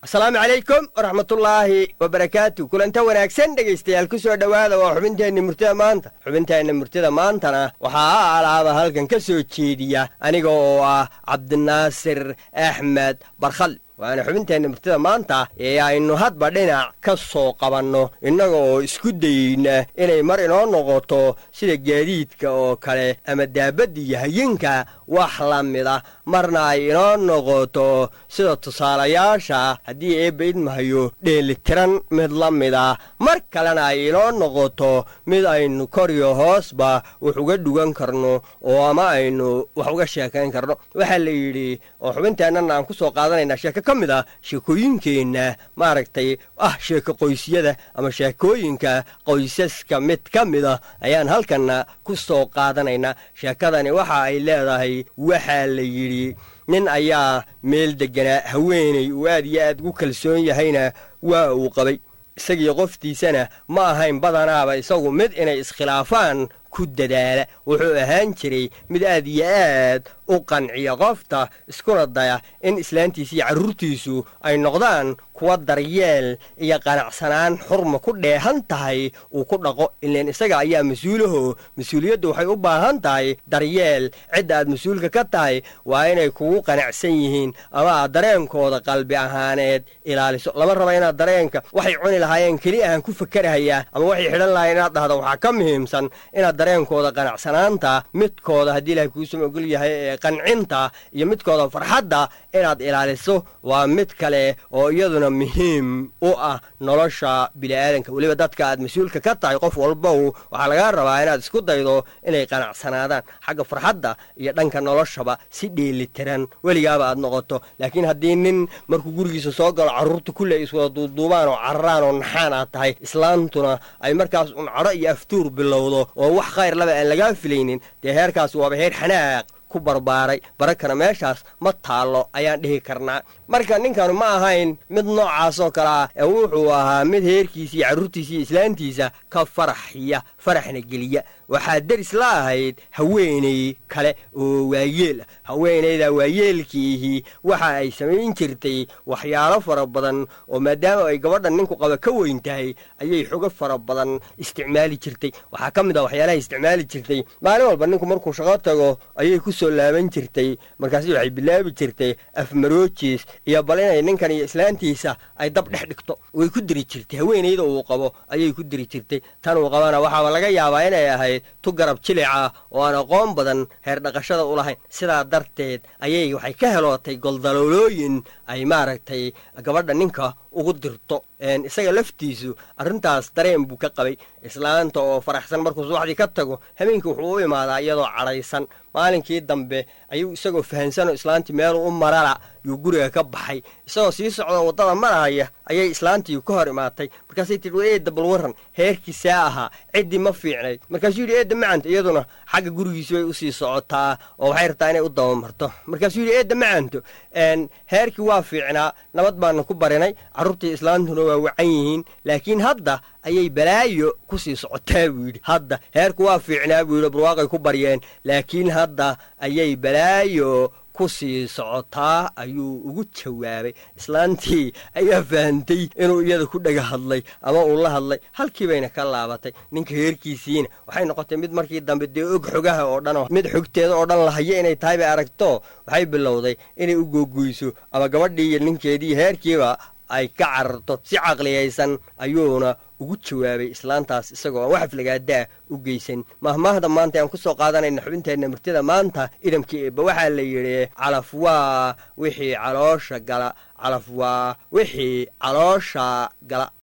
asalaamu calaykum waraxmatullaahi wabarakaatu kulanta wanaagsan dhegaystayaal ku soo dhowaada waa xubinteenna murtida maanta xubinteenna murtida maantana waxaa a alaaba halkan ka soo jeediya aniga oo ah cabdinaasir axmed barkhal waana xubinteenna murtida maanta ee aynu hadba dhinac ka soo qabanno innaga oo isku dayeyna inay mar inoo noqoto sida gaadiidka oo kale ama daabadda iyo hayinka wax la mida marna ay inoo noqoto sida tusaalayaasha haddii eebba idmahayo dheelitiran mid la mida mar kalena ay inoo noqoto mid aynu koriyo hoosba wax uga dhugan karno oo ama aynu wax uga sheekayn karno waxaa la yidhi oo xubinteennana aan ku soo qaadanaynaa sheeko ka mid a sheekooyinkeenna maaragtay ah sheeko qoysyada ama sheekooyinka qoysaska mid ka mid a ayaan halkanna ku soo qaadanaynaa sheekadani waxa ay leedahay waxaa la yidhi nin ayaa meel degganaa haweenay uu aad iyo aad ugu kalsoon yahayna waa uu qabay isagii qoftiisana ma ahayn badanaaba isagu mid inay iskhilaafaan ku dadaala wuxuu ahaan jiray mid aad iyo aad u qanciya qofta iskuna daya in islaantiisa iyo carruurtiisu ay noqdaan kuwa daryeel iyo qanacsanaan xurma ku dheehan tahay uu ku dhaqo ileen isaga ayaa mas-uulaho mas-uuliyaddu waxay u baahan tahay daryeel cidda aad mas-uulka ka tahay waa inay kugu qanacsan yihiin ama aad dareenkooda qalbi ahaaneed ilaaliso lama raba inaad dareenka waxay cuni lahaayeen keli ahaan ku fakerahayaa ama waxay xidhan lahayen inaad dhahdo waxaa ka muhiimsan inaad dareenkooda qanacsanaanta midkooda haddii ilahay kuusuma ogol yahay ee qancinta iyo midkooda farxadda inaad ilaaliso waa mid kale oo iyaduna muhiim u ah nolosha bini'aadanka weliba dadka aad mas-uulka ka tahay qof walbow waxaa lagaa rabaa inaad isku daydo inay qanacsanaadaan xagga farxadda iyo dhanka noloshaba si dheelitiran weligaaba aad noqoto laakiin haddii nin markuu gurigiisa soo galo carruurta kulle ay iswada duuduubaan oo cararaan oo naxaan aad tahay islaantuna ay markaas un cadho iyo aftuur bilowdo oo wax khayr laba aan lagaa filaynin dee heerkaas waaba heer xanaaq ku barbaaray barakana meeshaas ma taallo ayaan dhihi karnaa marka ninkanu ma ahayn mid noocaas oo kale ah ee wuxuu ahaa mid heerkiisa iyo carruurtiisa iyo islaantiisa ka faraxiya faraxna geliya waxaa deris la ahayd haweenay kale oo waayeel ah haweenayda waayeelkiihii waxa ay samayn jirtay waxyaalo fara badan oo maadaama ay gabadha ninku qaba ka weyn tahay ayay xogo fara badan isticmaali jirtay waxaa ka mid ah waxyaalaha isticmaali jirtay maalin walba ninku markuu shaqo tago ayay ku soo laaban jirtay markaasi waxay bilaabi jirtay afmaroojiis iyo bal inay ninkan iyo islaantiisa ay dab dhex dhigto way ku diri jirtay haweenayda uu qabo ayay ku diri jirtay tan uu qabana waxaaba laga yaabaa inay ahayd tu garab jilica oo aan aqoon badan heer dhaqashada u lahayn sidaa darteed ayay waxay ka helootay goldaloolooyin ay maaragtay gabadha ninka ugu dirto isaga laftiisu arrintaas dareen buu ka qabay islaanta oo faraxsan markuu subaxdii ka tago habeenkii wuxuu u imaadaa iyadoo cadhaysan maalinkii dambe ayuu isagoo fahansanoo islaantii meeluu u marala yuu guriga ka baxay isagoo sii socdoo waddada marahaya ayay islaantii ka hor imaatay markaasay tidhi wa eedda bal warran heerkiisaa ahaa ciddii ma fiicnayd markaasuu yidhi eedda macanta iyaduna xagga gurigiisi bay usii socotaa oo waxay rabtaa inay u dabamarto markaasuu yidhi eedda macanto heerkii waa fiicnaa nabad baana ku barinay carruurtii islaantuna waa wacan yihiin laakiin hadda ayay balaayo ku sii socotaa buu yidhi hadda heerku waa fiicnaa buu yidhi barwaaqay ku baryeen laakiin hadda ayay balaayo ku sii socotaa ayuu ugu jawaabay islaantii ayaa fahantay inuu iyada ku dhega hadlay ama uu la hadlay halkii bayna ka laabatay ninka heerkiisiina waxay noqotay mid markii dambe dee og xogaha oo dhan mid xogteeda oo dhan lahayo inay tahay bay aragto waxay bilowday inay u googoyso ama gabadhii iyo ninkeedii heerkiiba ay ka cararto si caqliyaysan ayuuna ugu jawaabay islaantaas isagoo aan wax aflagaadaa u geysan mahmaahda maanta aan ku soo qaadanayna xubinteenna murtida maanta idamkii eebba waxaa la yidhi calaf waa wixii caloosha gala calaf waa wixii caloosha gala